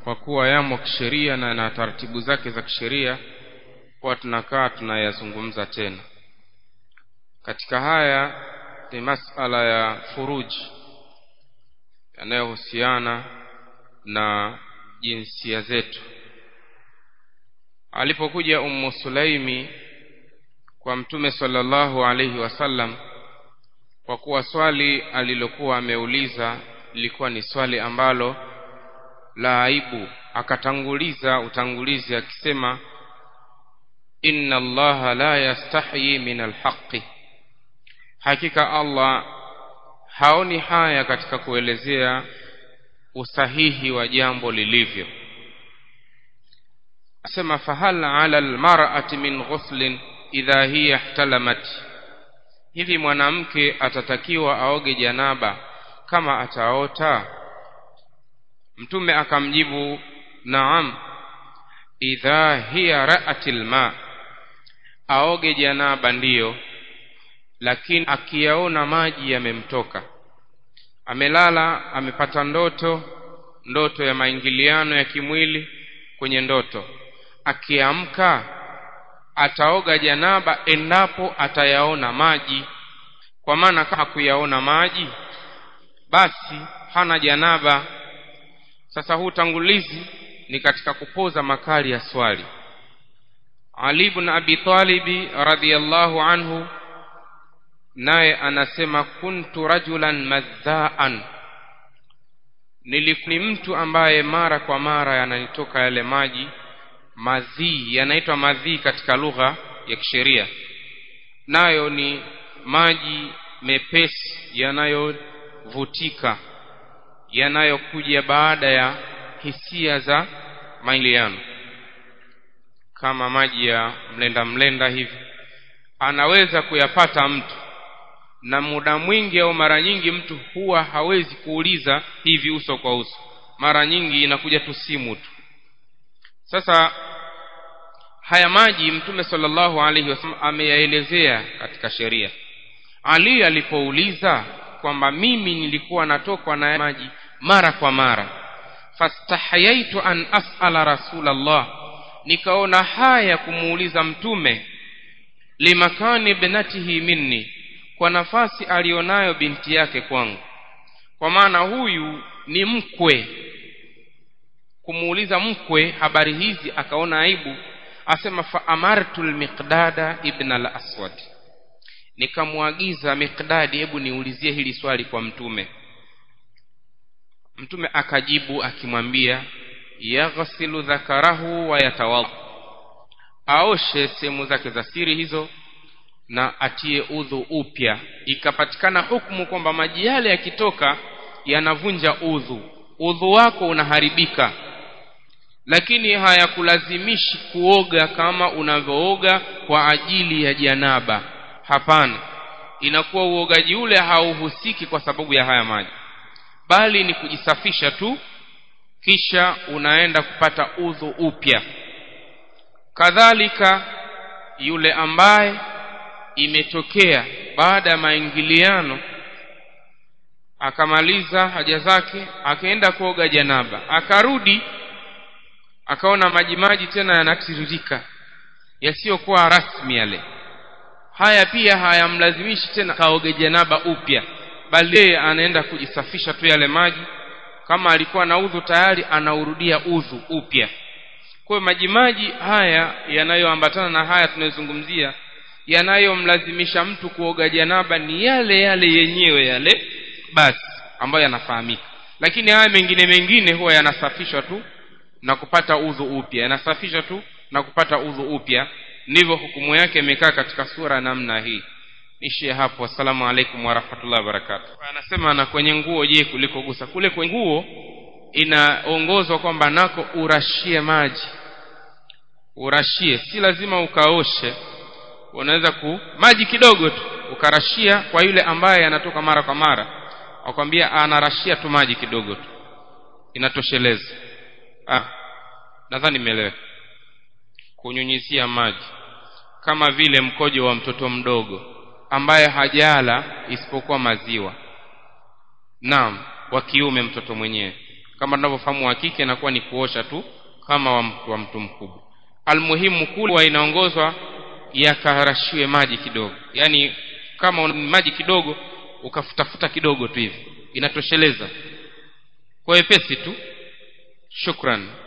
kwa kuwa yamo kisheria na na taratibu zake za kisheria huwa tunakaa tunayazungumza tena katika haya ni masala ya furuji yanayohusiana na jinsia zetu alipokuja ummu sulaimi kwa mtume sallallahu alaihi wasallam kwa kuwa swali alilokuwa ameuliza lilikuwa ni swali ambalo la aibu akatanguliza utangulizi akisema inna allaha la yastahyi min alhaqi hakika allah haoni haya katika kuelezea usahihi wa jambo lilivyo asema fahal ala almar'ati min ghuslin idha hiya ihtalamat hivi mwanamke atatakiwa aoge janaba kama ataota mtume akamjibu naam idha hiya ra'atil ma aoge janaba ndiyo lakini akiyaona maji yamemtoka amelala amepata ndoto ndoto ya maingiliano ya kimwili kwenye ndoto akiamka ataoga janaba endapo atayaona maji kwa maana kama kuyaona maji basi hana janaba sasa huu tangulizi ni katika kupoza makali ya swali Ali ibn Abi Talib radhiyallahu anhu naye anasema kuntu rajulan madhaan nilikuwa mtu ambaye mara kwa mara yananitoka yale maji madhii yanaitwa madhii katika lugha ya kisheria nayo ni maji mepesi yanayovutika yanayokuja baada ya hisia za maingiliano kama maji ya mlenda mlenda hivi anaweza kuyapata mtu na muda mwingi au mara nyingi mtu huwa hawezi kuuliza hivi uso kwa uso mara nyingi inakuja tu simu tu sasa haya maji mtume sallallahu alaihi wasallam ameyaelezea katika sheria ali alipouliza kwamba mimi nilikuwa natokwa na maji mara kwa mara fastahayaitu an as'ala rasulallah nikaona haya kumuuliza mtume limakani ibnatihi minni kwa nafasi alionayo binti yake kwangu kwa maana huyu ni mkwe kumuuliza mkwe habari hizi akaona aibu asema fa amartu almiqdada ibn al-aswad nikamwagiza miqdadi hebu niulizie hili swali kwa mtume mtume akajibu akimwambia yaghsilu dhakarahu wa yatawadha aoshe sehemu zake za siri hizo na atie udhu upya ikapatikana hukumu kwamba maji yale yakitoka yanavunja udhu udhu wako unaharibika lakini hayakulazimishi kuoga kama unavyooga kwa ajili ya janaba hapana inakuwa uogaji ule hauhusiki kwa sababu ya haya maji bali ni kujisafisha tu kisha unaenda kupata udhu upya kadhalika yule ambaye imetokea baada ya maingiliano akamaliza haja zake akaenda kuoga janaba akarudi akaona maji maji tena yanatiririka yasiyokuwa rasmi yale haya pia hayamlazimishi tena kaoge janaba upya bali yeye anaenda kujisafisha tu yale maji kama alikuwa na udhu tayari anaurudia udhu upya kwa maji maji haya yanayoambatana na haya tunayozungumzia yanayomlazimisha mtu kuoga janaba ni yale yale yenyewe yale basi ambayo yanafahamika lakini haya mengine mengine huwa yanasafishwa tu na kupata udhu upya yanasafishwa tu na kupata udhu upya ndivyo hukumu yake imekaa katika sura namna hii ishie hapo assalamu alaikum warahmatullahi wabarakatuh anasema na kwenye nguo je kuliko gusa kule kwenye nguo inaongozwa kwamba nako urashie maji urashie si lazima ukaoshe unaweza ku maji kidogo tu ukarashia kwa yule ambaye anatoka mara kwa mara akwambia anarashia tu maji kidogo tu inatosheleza ah nadhani nimeeleweka kunyunyizia maji kama vile mkojo wa mtoto mdogo ambaye hajala isipokuwa maziwa naam wa kiume mtoto mwenyewe kama tunavyofahamu wa kike inakuwa ni kuosha tu kama wa mtu, wa mtu mkubwa almuhimu kula inaongozwa yakarashiwe maji kidogo yani kama una maji kidogo ukafutafuta kidogo tu hivi inatosheleza kwa wepesi tu shukran